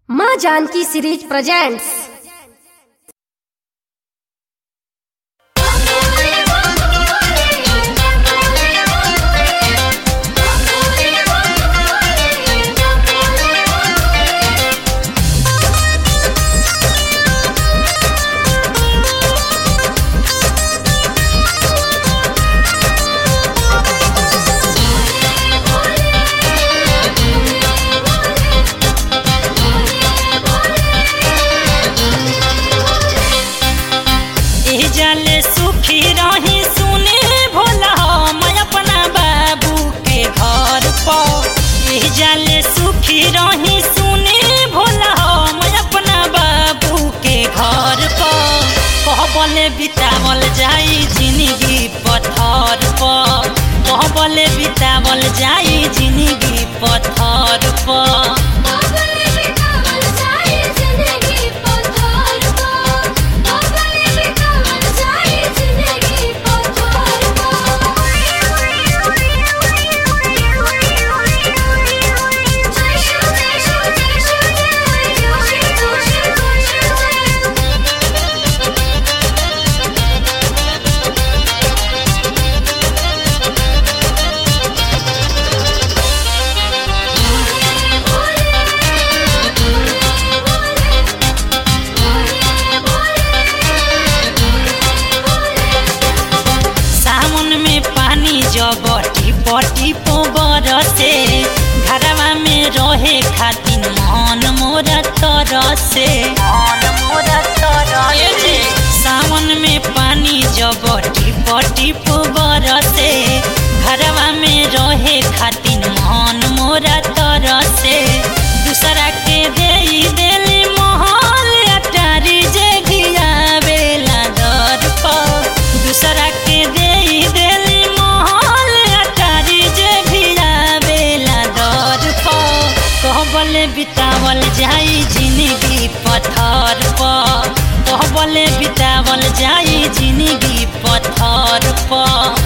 माँ Janaki series presents एह जाले सुखी रही सुने भोला मैं अपना बाबू के घर पर एह जाले सुखी रही सुने भोला मैं अपना बाबू के घर पर कहबले बितावल जाई जिंदगी पत्थर पर कहबले बितावल जाई जिंदगी पत्थर पर सावन में पानी जब टिप टिप बरसे घरवा में रहे खातिर मन मोरा तरसे मन मोरा तरसे सावन में पानी जब टिप टिप बरसे घरवा में रहे खातिर मन मोरा तरसे दूसरा के देई देली महल अटारी जे गियावेला दर पर दूसरा के देई देली महल अटारी जे भियावेला दर पर कहबले बितावल जाई जिंदगी पत्थर पर कहबले बितावल जाई जिंदगी पत्थर पर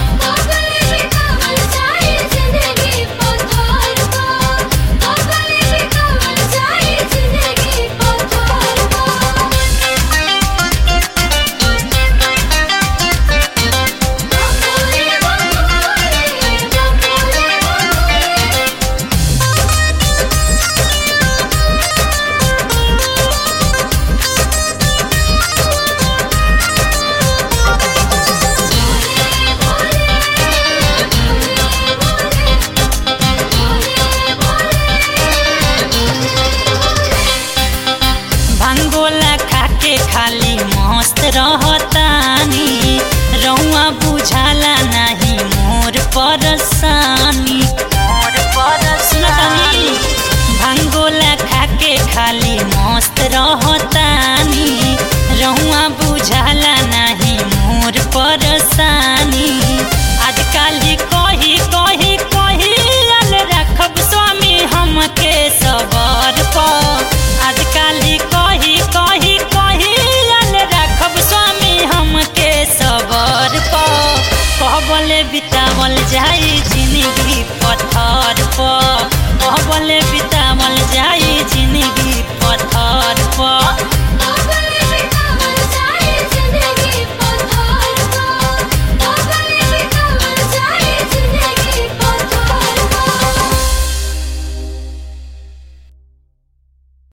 भांगोला खाके खाली मस्त रहतानी रउआ बुझाला नाही मोर परसानी मोर परसानी भांगोला खाके खाली मस्त रहतानी रउआ बुझाला नाही मोर परसानी आजकल ही कही कही कही अल रखब स्वामी हमके सबर पर आजकल ही कही कही कही अल रखब स्वामी हमके सबर पर कहबले बितावल जाई जिंदगी पत्थर पर कहबले बितावल जाई